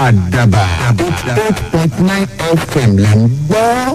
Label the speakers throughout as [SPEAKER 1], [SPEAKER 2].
[SPEAKER 1] àdàbà eight point nine fm là ń gbọ́.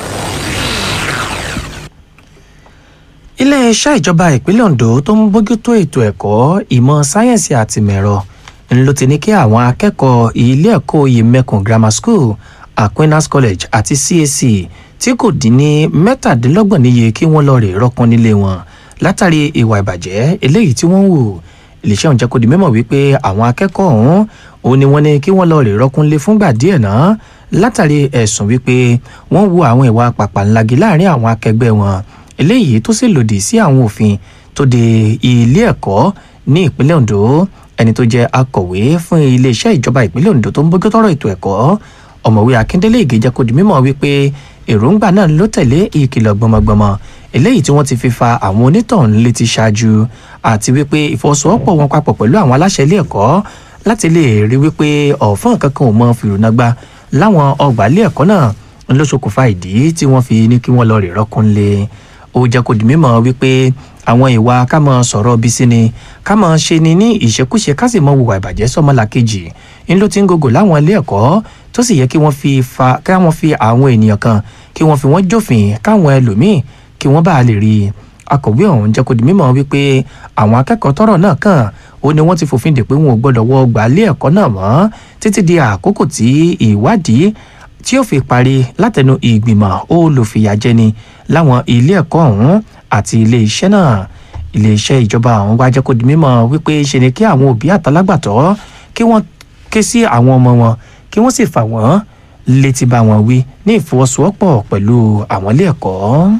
[SPEAKER 2] iléeṣẹ́ ìjọba ìpínlẹ̀ ondo tó ń bójútó ètò ẹ̀kọ́ ìmọ̀ sáyẹ́ǹsì àti mẹ̀rọ ló ti ní kí àwọn akẹ́kọ̀ọ́ ilé ẹ̀kọ́ oyè mẹ́kùn grammar school aquinas college àti cac tí kò dín ní mẹ́tàdínlọ́gbọ̀n níye kí wọ́n lọ rè rọ́pọ́n nílé wọn látàrí ìwà ìbàjẹ́ eléyìí tí wọ́n ń wù iléeṣẹ́ òun jẹ́ kó di mímọ̀ wípé àwọn akẹ́kọ̀ọ́ ọ̀hún òun ni wọ́n ní kí wọ́n lọ rè rọ́kúnlé fúngbà díẹ̀ náà látàrí ẹ̀sùn wípé wọ́n wu àwọn ìwà pàpàǹlagi láàrin àwọn akẹgbẹ́ wọn eléyìí tó sì lòdì sí àwọn òfin tó de ilé ẹ̀kọ́ ní ìpínlẹ̀ ondo ẹni tó jẹ́ akọ̀wé fún iléeṣẹ́ ìjọba ìpínlẹ̀ ondo tó ń bójú tọrọ ètò ẹ̀kọ́ ọ̀mọ̀wé akíndélé ìgéjẹ́ kó di mímọ̀ wípé èròǹgbà náà ló tẹ̀lé ìkìlọ̀ gbọmọgbọmọ eléyìí tí wọ́n ti fi fa àwọn onítọ̀hún létí ṣáájú àti wípé ìfọwọ́sowọ́pọ̀ wọn papọ̀ pẹ̀lú àwọn aláṣẹ ilé ẹ̀kọ́ láti lè rí wípé ọ̀fọ́n kankan ò mọ fìrùnàgbà láwọn ọgbà ilé ẹ̀kọ́ náà ló ṣokùnfà ìdí tí wọ́n fi ní kí wọ́n lọ rè rọ́kúnlé ó jẹ́ kó di mímọ̀ wípé àwọn ìwà ká mọ sọ̀rọ̀ bí sí ni ká mọ ṣe ni ní ìṣekúṣe ká sì mọ hùwà ìbàjẹ́ sọmọlàkejì ń ló ti ń gògò láwọn ilé ẹ̀kọ́ tó sì yẹ kí wọ́n fi fa káwọn fi àwọn ènìyàn kan kí wọ́n fi wọ́n jófin káwọn ẹlòmíì kí wọ́n bá lè rí i akọ̀wé ọ̀hún jẹ́ kó di mímọ̀ wípé àwọn akẹ́kọ̀ọ́ tọ́rọ̀ náà kàn ó ní wọ́n ti fòfin dè pé wọn ò gbọ́dọ̀ wọ ọgbà ilé ẹ̀kọ́ náà mọ́ títí di àkókò tí ìwádìí tí ó fi parí látẹnu ìgbìmọ̀ olùfìyàjẹni láwọn ilé ẹ̀kọ́ ọ̀hún àti ilé iṣẹ́ náà ilé iṣẹ́ ìjọba ọ̀hún wá jẹ́ kó di mímọ̀ wípé ṣe ni kí àwọn òbí àtàlágbàtọ́ kí wọ́n ké sí àwọn ọmọ wọn kí wọ́n sì fà wọ́n létí bá wọn wí ní ìfọwọ́sowọ́pọ̀ pẹ̀lú àwọn ilé ẹ̀kọ́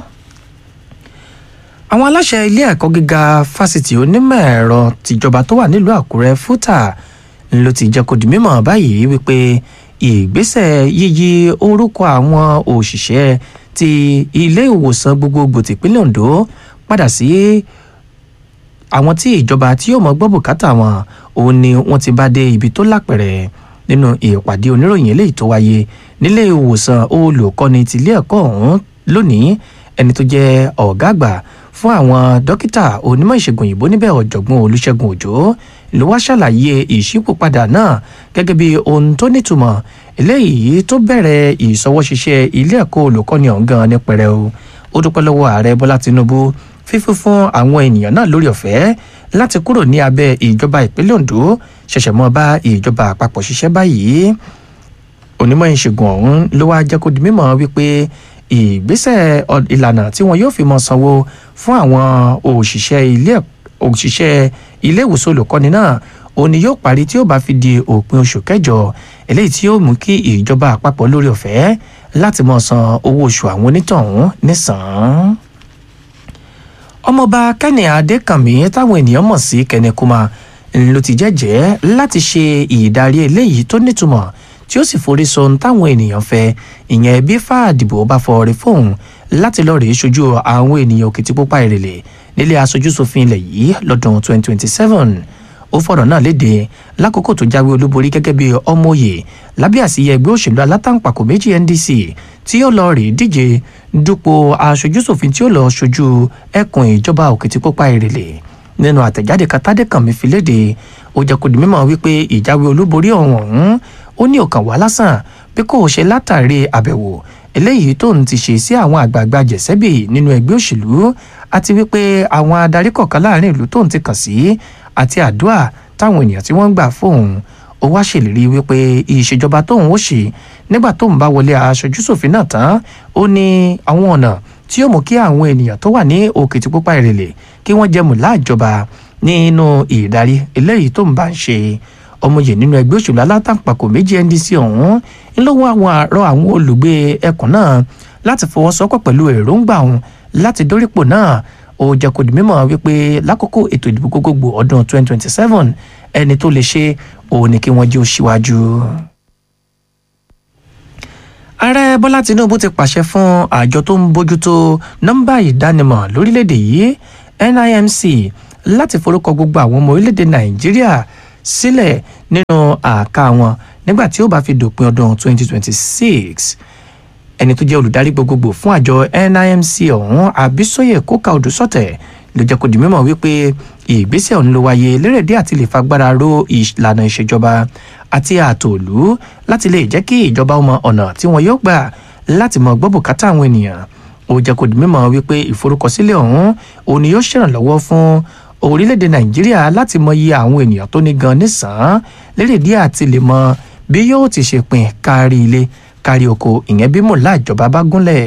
[SPEAKER 2] àwọn aláṣẹ ilé ẹ̀kọ́ gíga fásitì onímọ̀ ẹ̀rọ tìjọba tó wà nílùú àkúrẹ́ fúta ló ti jẹ́ kó di mímọ̀ báyìí wípé ìgbésẹ̀ yíyí orúkọ àwọn òṣìṣẹ́ ti ilé ìwòsàn gbogbogbò tìpínlẹ̀ ondo padà sí àwọn tí ìjọba tí yóò mọ gbọ́ bùkátà wọn òun ni wọ́n ti bá dé ibi tó lápẹ̀rẹ̀ nínú ìpàdé oníròyìn eléyìí tó wáyé nílé ìwòsàn olùkọ́ni tìlé ẹ̀kọ́ ọ̀hún lónìí ẹni tó jẹ́ ọ̀gá àgbà fún àwọn dókítà onímọ̀ ìṣègùn òyìnbó níbẹ̀ ọ̀jọ̀gbọ́n olùṣègùn òjò ló wá ṣàlàyé ìṣípòpadà náà gẹ́gẹ́ bí ohun tó nítumọ̀ eléyìí tó bẹ̀rẹ̀ ìṣọwọ́ṣiṣẹ́ ilé ẹ̀kọ́ olùkọ́ni ọ̀hún gan ní pẹ̀rẹ̀ o ó dúpẹ́ lọ́wọ́ ààrẹ bọ́lá tinubu fífún fún àwọn ènìyàn náà lórí ọ̀fẹ́ láti kúrò ní abẹ́ ìjọba ìpínlẹ̀ ondo ṣẹ̀ṣẹ̀ mọ́ bá ìjọba àpapọ̀ ṣiṣẹ́ báyìí onímọ̀ ìṣègùn ọ̀hún ló wá jẹ́ kó di mímọ̀ wípé ìgbésẹ̀ ìlànà tí wọn yóò fi mọ sanwó fún àwọn òṣìṣẹ́ ilé òṣìṣẹ́ ilé ìwòsàn olùkọ́ni náà òun ni yóò parí tí ó bá fi di òpin oṣù kẹjọ eléyìí tí yóò mú kí ìjọba àpapọ̀ lórí ọ̀fẹ́ láti mọ san owó oṣù àwọn onítọ̀hún nísàn-án. ọmọọba kẹ́ni adékànmí táwọn ènìyàn mọ̀ sí kẹ́ni kúmà ló ti jẹ́jẹ́ láti ṣe ìdarí eléyìí tó nítumọ̀ tí ó sì forí sọ ohun táwọn ènìyàn fẹ́ ìyẹn bí fàdìbò bá fọre fóun láti lọ rèé ṣojú àwọn ènìyàn òkìtìpópá ìrèlè nílé aṣojúṣòfin ilẹ̀ yìí lọ́dún 2027 ó fọ̀rọ̀ náà léde lákòókò tó jáwé olúborí gẹ́gẹ́ bí ọmọye lábẹ́ àsìyẹ ẹgbẹ́ òṣèlú alátàǹpàkò méjì ndc tí yóò lọ rèé díje dupò aṣojúṣòfin tí ó lọ ṣojú ẹkùn ìjọba òkìtìpópá ìrèlè nínú àtẹ̀jáde katádékànmí fi léde ó jẹ́ kó di mímọ̀ wípé ìjáwé olúborí ọ̀hún ọ̀hún ó ní ọkàn wá lásán bí kò ṣe látàrí àbẹ̀wò eléyìí tó ń ti ṣe sí àwọn àgbààgbà jẹ̀sẹ́bì nínú ẹgbẹ́ òṣèlú àti wípé àwọn adarí kọ̀ọ̀kan láàrin ìlú tó ń ti kàn sí àti àdúrà táwọn ènìyàn tí wọ́n ń gbà fóun ó wá ṣèlérí wípé ìṣèjọba tóun ó ṣe nígbà tóun bá wọlé aṣojúṣòfin náà tán ó ní àwọn ọ̀nà tí yóò mú kí àwọn ènìyàn tó wà ní òkìtìpópá ìrèlè kí wọ́n jẹ́ mùlá ìjọba nínú ìdarí eléyìí tóun bá ń ṣe ọmọye nínú ẹgbẹ́ òṣèlú alátàǹpàkò méjì ndc ọ̀hún ńlọ́wọ́ àwọn àárọ̀ àwọn olùgbé ẹkùn náà láti fọwọ́sowọ́pọ̀ pẹ̀lú èròǹgbà ọ̀hún láti dórípò náà ó jẹ́ kó di mímọ̀ wípé lákòókò ètò ìdìbò gbogbogbò ọdún 2027 ẹni tó lè ṣe òun ni kí wọ́n jẹ́ òṣìwájú. ààrẹ bọ́lá tinubu ti pàṣẹ fún àjọ tó ń bójútó nọ́mbà ìdánimọ̀ lórílẹ̀‐èdè yìí nimc láti forúkọ gbogbo àwọn ọmọ orílẹ̀‐èdè nàìjíríà sílẹ̀ nínú àká wọn nígbà tí ó bá fi dòpin ọdún 2026 ẹni tó jẹ́ olùdarí gbogbogbò fún àjọ nimc ọ̀hún abisoye kóka odùsọ̀tẹ̀ ló jẹ́ kó di mímọ̀ wípé ìgbésẹ̀ ọ̀hún ló wáyé lérèdí àti lè fagbára ró ìlànà ìṣèjọba àti ààtò òlú láti lè jẹ́ kí ìjọba mọ ọ̀nà tí wọn yóò gbà láti mọ gbọ́ bùkátà àwọn ènìyàn ó jẹ́ kó di mímọ̀ wípé ìforúkọsílẹ̀ ọ̀hún òun ni yóò ṣèrànlọ́wọ́ fún orílẹ̀-èdè nàìjíríà láti mọ iye àwọn ènìyàn tó ní gan nísàn-án lérèdí àti lè mọ bí yóò ti ṣe pín kárí ilé kárí oko ìyẹn bí mọ̀lá ìjọba bá gúnlẹ̀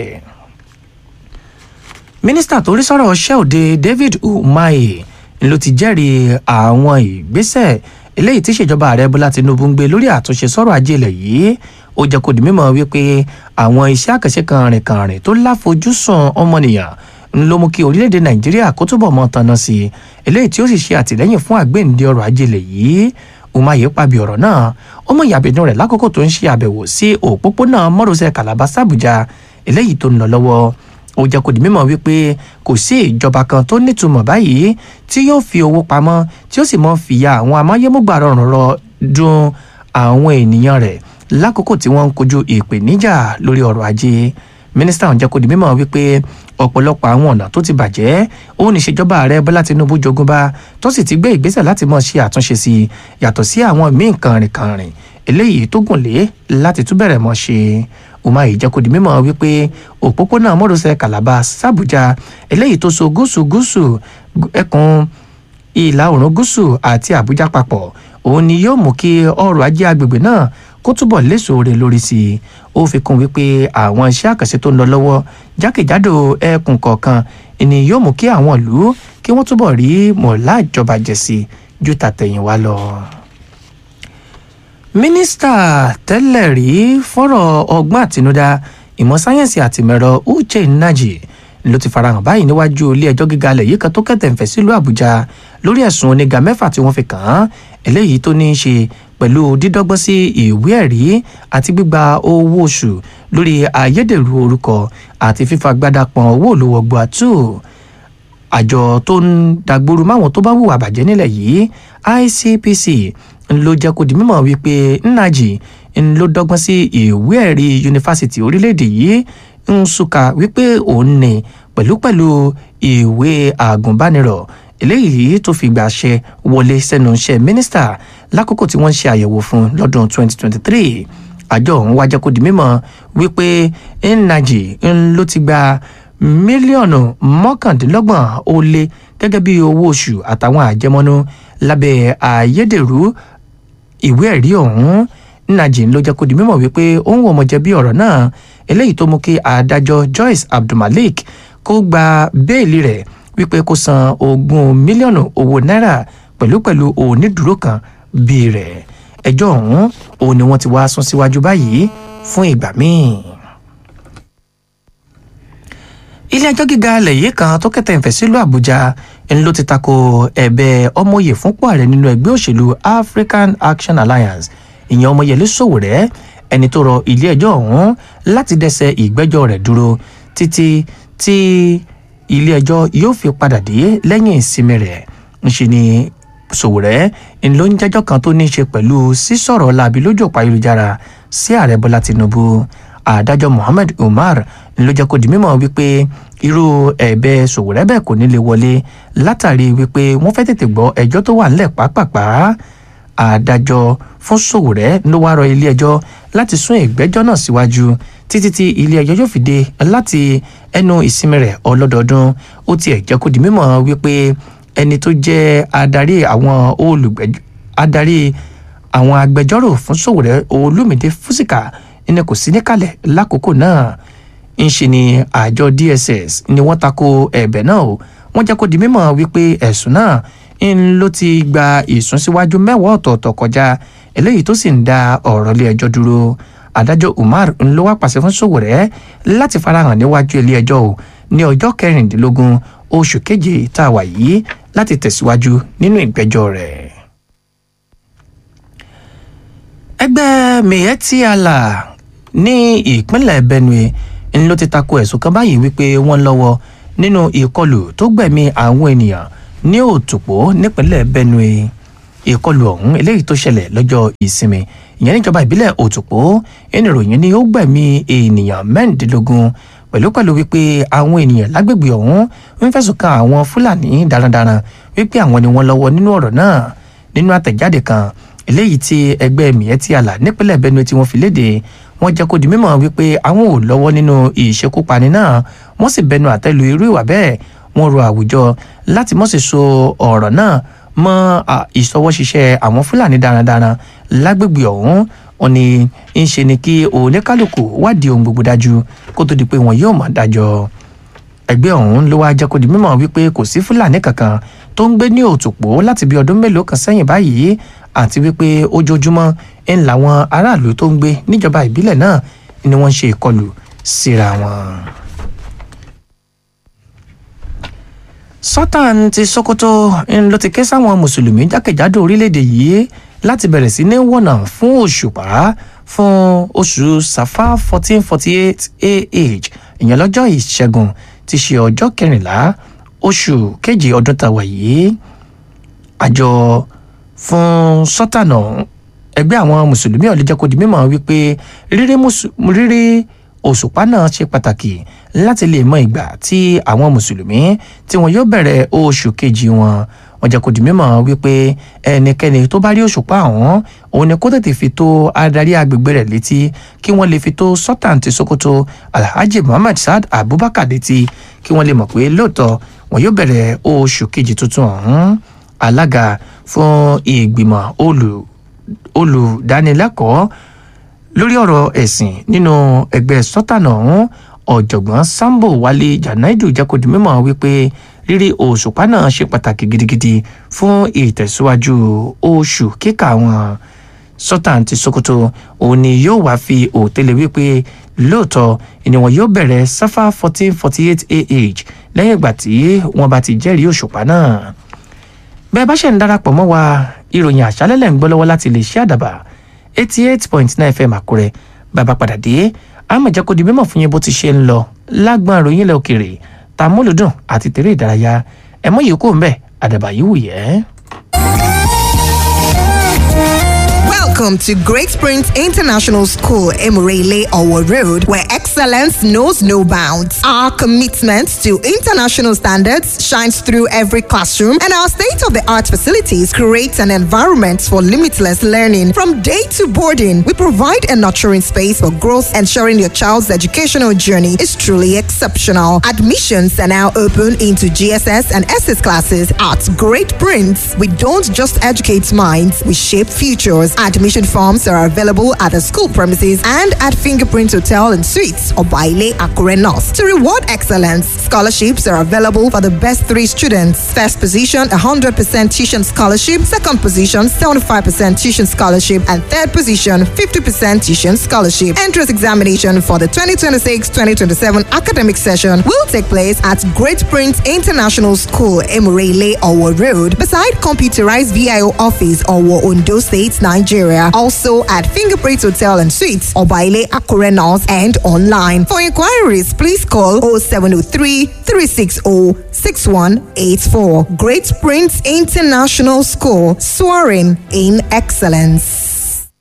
[SPEAKER 2] mínísítà tó rí sọ̀rọ̀ ṣẹ́ òde david umahi ló ti jẹ́rìí àwọn ìgbésẹ̀ eléyìí tí ìṣèjọba ààrẹ bọ́lá tinubu ń gbé lórí àtúnṣe sọ̀rọ̀ ajé ilẹ̀ yìí ó jẹ́ kó di mímọ̀ wípé àwọn iṣẹ́ àkànṣe kànrìnkànrìn tó láfojúsùn ọmọnìyàn ń ló mú kí orílẹ̀-èdè nàìjíríà kó túbọ̀ mọ́ tanná sí i eléyìí tí ó sì ṣe àtìlẹ́yìn fún àgbéǹde ọrọ̀ ajé ilẹ̀ yìí umahi pàbí ọ̀rọ̀ náà ó mọ ìyàbẹ̀dùn rẹ̀ lákòókò tó ń ṣe àbẹ̀wò sí òpópónà mọ́rọ̀sẹ̀ calabar sàbújá eléyìí tó ń lọ lọ́wọ́ ó jẹ́ kó di mímọ̀ wípé kò sí ìjọba kan tó nítumọ̀ báyìí tí yóò fi owó pamọ́ tí ó sì mọ́ fìyà àwọn amáyémúgbà rọrùn rọ dun àwọn ènìyàn rẹ̀ lákòókò tí wọ́n ń kojú ìpèníjà lórí ọrọ̀ ajé mínísítà ọ̀hún jẹ́ kó di mímọ̀ wípé ọ̀pọ̀lọpọ̀ àwọn ọ̀nà tó ti bàjẹ́ ó ní ìṣèjọba ààrẹ bọ́lá tinubu jogúnbá tó sì ti gbé ìgbésẹ̀ láti mọ̀ ṣe àtúnṣe sí i yàtọ̀ sí àwọn míì kànrìnkànrìn eléyìí tó gùn lé láti tún bẹ̀rẹ̀ mọ́ ṣe umahi jẹ́ kó di mímọ̀ wípé òpópónà mọ́rọ̀sẹ̀ calabar sàbújá eléyìí tó so gúúsù gúúsù ẹkùn ìlà oòrùn gúúsù àti àbújá papọ̀ òun ni yóò mú kí ọrọ̀ ajé agbègbè náà kó túbọ̀ léṣòro lórí sí i ó fi kún wípé àwọn iṣẹ́ àkànṣe tó ń lọ lọ́wọ́ jákèjádò ẹkùn kọ̀ọ̀kan ni yóò mú kí àwọn ìlú kí wọ́n túbọ̀ rí mọ̀lá ìjọba jẹ̀sí ju tàtẹ̀yìnwá lọ mínísítà tẹ́lẹ̀ rí fọ́rọ̀ ọgbọ́n àtinúdá ìmọ̀ sáyẹ́ǹsì àtìmẹ̀rọ uche nnaji ló ti farahàn báyìí níwájú ilé ẹjọ́ gíga alẹ̀ yìí kan tó kẹ̀tẹ̀ǹfẹ̀ sílùú àbújá lórí ẹ̀sùn oníga mẹ́fà tí wọ́n fi kàn án eléyìí tó ní í ṣe pẹ̀lú dídọ́gbọ́n sí ìwé ẹ̀rí àti gbígba owó oṣù lórí ayédèrú orúkọ àti fífagbádá pọn owó olówó gbọ́àtú àjọ tó ń dàgbòrú máwọn tó bá hùwà bàjẹ́ nílẹ̀ yìí icpc ló jẹ́ kó di mímọ̀ wípé nnaji ló dọ́gbọ́n sí ìwé ẹ̀rí yunifásitì orílẹ̀-èdè yìí nsúka wípé òun ní pẹ̀lúpẹ̀lú ìwé àgùnbánirọ̀ eléyìí tó fi gbà ṣe wọlé sẹ́nu iṣẹ́ mínísítà lákòókò tí wọ́n ń ṣe àyẹ̀wò fún lọ́dún 2023 àjọ ọ̀hún wá jẹ́ kó di mímọ̀ wípé nnaji ló ti gba mílíọ̀nù mọ́kàndínlọ́gbọ̀n ó lé gẹ́gẹ́ bí owó oṣù àtàwọn àjẹmọ́nú lábẹ́ ayédèrú ìwé ẹ̀rí ọ̀hún nnaji ló jẹ́ kó di mímọ̀ wípé òun ò mọ̀ jẹ̀bi ọ̀rọ̀ náà eléyìí tó mú kí adájọ́ joyce abdulmalik kó gba béèlì rẹ̀ wípé kó san ogún mílíọ̀nù owó náírà pẹ̀lúpẹ̀lú onídùúró kan bíi rẹ̀ ẹjọ́ ọ̀hún òun ni wọ́n ti wá sún síwájú báyìí fún ìgbà míì ilé ẹjọ́ gíga alẹ̀ yìí kan tó kẹtẹ̀ ìfẹ́ sílùú àbújá ń ló ti tako ẹ̀bẹ̀ ọmọye fúnpọ̀ ààrẹ nínú ẹgbẹ́ òṣèlú african action alliance ìyẹn ọmọyẹlé sòwòrẹ́ ẹni tó rọ ilé ẹjọ́ ọ̀hún láti dẹ́sẹ̀ ìgbẹ́jọ́ rẹ̀ dúró títí tí ilé ẹjọ́ yóò fi padà dé lẹ́yìn ìsinmi rẹ̀ ńṣe ni sòwòrẹ́ ń ló ń jẹ́jọ́ kan tó ní í ṣe pẹ̀lú sísọ̀rọ̀ làbí lójú ọ̀pá ayélujára sí ààrẹ bọ́lá tinubu adájọ́ mohammed umar ló jẹ́ kó di mímọ̀ wípé irú ẹ̀bẹ̀ sòwòrẹ́ bẹ́ẹ̀ kò ní lè wọlé látàrí wípé wọ́n fẹ́ tètè gbọ́ ẹjọ́ tó wà nílẹ̀ pápápá adájọ́ fún sòwòrẹ́ ló wá rọ ilé ẹjọ́ láti sún ìgbẹ́jọ́ náà síwájú títí tí ilé ẹjọ́ yóò fi dé láti ẹnu ìsinmi rẹ̀ ọlọ́dọọdún ó tiẹ̀ jẹ́ kó di mímọ̀ wípé ẹni tó jẹ́ adarí àwọn olùgbẹ́jọ́ adarí àwọn agbẹjọ́rò fún sòwòrẹ́ olúmídé fúsìkà ẹni kò sí níkàlẹ̀ lákòókò náà ń ṣe ni àjọ dss ni wọ́n tako ẹ̀bẹ̀ náà o wọ́n jẹ́ kó di mímọ̀ wípé ẹ̀sùn náà ń ló ti gba ìsúnsíwájú mẹ́wàá ọ̀tọ̀ọ̀tọ̀ kọjá eléyìí tó sì ń da ọ̀rọ̀ ilé ẹjọ́ dúró adájọ́ umar ń ló wá pàṣẹ fún sòwòrẹ́ láti farahàn níwájú ilé ẹjọ́ o ní ọjọ́ kẹrìndínlógún oṣù keje tá a wà yìí láti tẹ̀síwájú nínú ìgbẹ́jọ́ rẹ̀ ẹgbẹ́ miyetti allah ní ìpínlẹ̀ benue ń ló ti tako ẹ̀sùn kan báyìí wípé wọ́n lọ́wọ́ nínú ìkọlù tó gbẹ̀mí àwọn ènìyàn ní òtòpó nípínlẹ̀ benue ìkọlù ọ̀hún eléyìí tó ṣẹlẹ̀ lọ́jọ́ ìsinmi ìyẹn níjọba ìbílẹ̀ òtòpó ẹni ìròyìn ni ó gbẹ̀mí ènìyàn mẹ́rìndínlógún pẹ̀lú pẹ̀lú wípé àwọn ènìyàn lágbègbè ọ̀hún ń fẹ̀sùn kan àwọn fúlàní darandaran wípé àwọn ni wọ́n lọ́wọ́ nínú ọ̀rọ̀ náà nínú àtẹ̀jáde kan eléyìí tí ẹgbẹ́ miyetti allah nípínlẹ̀ benue tí wọ́n fi léde wọ́n jẹ́ kó di mímọ̀ wípé àwọn ò lọ́wọ́ nínú ìṣekúpani náà wọ́n sì bẹnu àtẹ́lu irú ìwà bẹ́ẹ̀ wọ́n rọ àwùjọ láti mọ̀ sí so ọ̀rọ̀ náà mọ́ ìṣọwọ́ṣiṣẹ́ àwọn fúlàní darandaran lágbègbè ọ̀hún wọn ni ń ṣe ni kí oníkálukú wádìí ohun gbogbo dájú kó tó di pé wọn yóò mọ̀ dájọ́ ẹgbẹ́ ọ̀hún ló wá jẹ́ kó di mímọ̀ wípé kò sí fúlàní kankan tó ń gbé ní òtòpó láti bí ọdún mélòó kan sẹ́yìn báyìí àti wípé ojoojúmọ́ ń làwọn aráàlú tó ń gbé níjọba ìbílẹ̀ náà ni wọ́n ń ṣe ìkọlù síra wọn. sultan ti sokoto ń ló ti ké sáwọn mùsùlùmí jákèjádò orílẹ̀-èdè yìí láti bẹ̀rẹ̀ sí ní wọ̀nà fún òṣùpá fún oṣù safa fourteen forty eight ah ìyẹn lọ́jọ́ ìṣẹ́gun ti ṣe ọjọ́ kẹrìnlá oṣù kejì ọdún tàwa yìí àjọ fún sultan ọ̀hún ẹgbẹ́ àwọn mùsùlùmí ọ̀lẹ́ jẹ́ kó di mímọ̀ wípé rírí òṣùpá náà ṣe pàtàkì láti lè mọ ìgbà tí àwọn mùsùlùmí tí wọn yóò bẹ̀rẹ̀ oṣù kejì wọn wọn jẹ́ kó di mímọ̀ wípé ẹnikẹ́ni tó bá rí òṣùpá ọ̀hún òun ni kó tètè fi tó adarí agbègbè rẹ̀ létí kí wọ́n lè fi tó sultan ti sokoto alhaji muhammad saad abubakar létí kí wọ́n lè mọ̀ pé lóòótọ́ wọn yóò bẹ̀rẹ̀ oṣù kejì tuntun ọ̀hún alága fún ìgbìmọ̀ olùdánilẹ́kọ̀ọ́ lórí ọ̀rọ̀ ẹ̀sìn nínú ẹgbẹ́ sultan ọ̀hún ọ̀jọ̀gbọ́n sambo wálé janaidu jẹ́ kó di mímọ̀ wípé rírí òṣùpá náà ṣe pàtàkì gidigidi fún ìtẹ̀síwájú oṣù kíkà wọn sultan ti sokoto òun ni yóò wá fi òtẹ́lẹ̀ wípé lóòótọ́ ni wọn yóò bẹ̀rẹ̀ safa fourteen forty eight ah lẹ́yìn ìgbà tí wọ́n bá ti jẹ́rìí òṣùpá náà bẹ́ẹ̀ bá ṣe ń darapọ̀ mọ́ wa ìròyìn àṣálẹ́lẹ̀ ń gbọ́ lọ́wọ́ láti lè ṣe àdàbà eighty eight point nine fm àkúrẹ́ bàbá padà dé àmọ̀ jẹ́ kó di mímọ̀ fún yín bó ti ṣe ń lọ lágbọ́n ìròyìn ilẹ̀ òkèèrè ta mólúdùn àti tèrè ìdárayá ẹ̀mọ́ yìí kò ń bẹ̀ àdàbà yìí wù yẹ́.
[SPEAKER 3] Welcome to Great Springs International School, Emirele Owo Road, where excellence knows no bounds. Our commitment to international standards shines through every classroom, and our state of the art facilities create an environment for limitless learning. From day to boarding, we provide a nurturing space for growth, ensuring your child's educational journey is truly exceptional. Admissions are now open into GSS and SS classes at Great Prince. We don't just educate minds, we shape futures. Admission forms are available at the school premises and at Fingerprint Hotel and Suites or Baile Akure North. To reward excellence, scholarships are available for the best three students. First position, 100% tuition scholarship. Second position, 75% tuition scholarship. And third position, 50% tuition scholarship. Entrance examination for the 2026-2027 academic session will take place at Great Prince International School, Emurele, Owo Road, beside computerized VIO office, Owo, Ondo State, Nigeria. Also at Fingerprint Hotel and Suites, Obaile Akure North, and online. For inquiries, please call 0703 360 6184. Great Prince International School, soaring in excellence.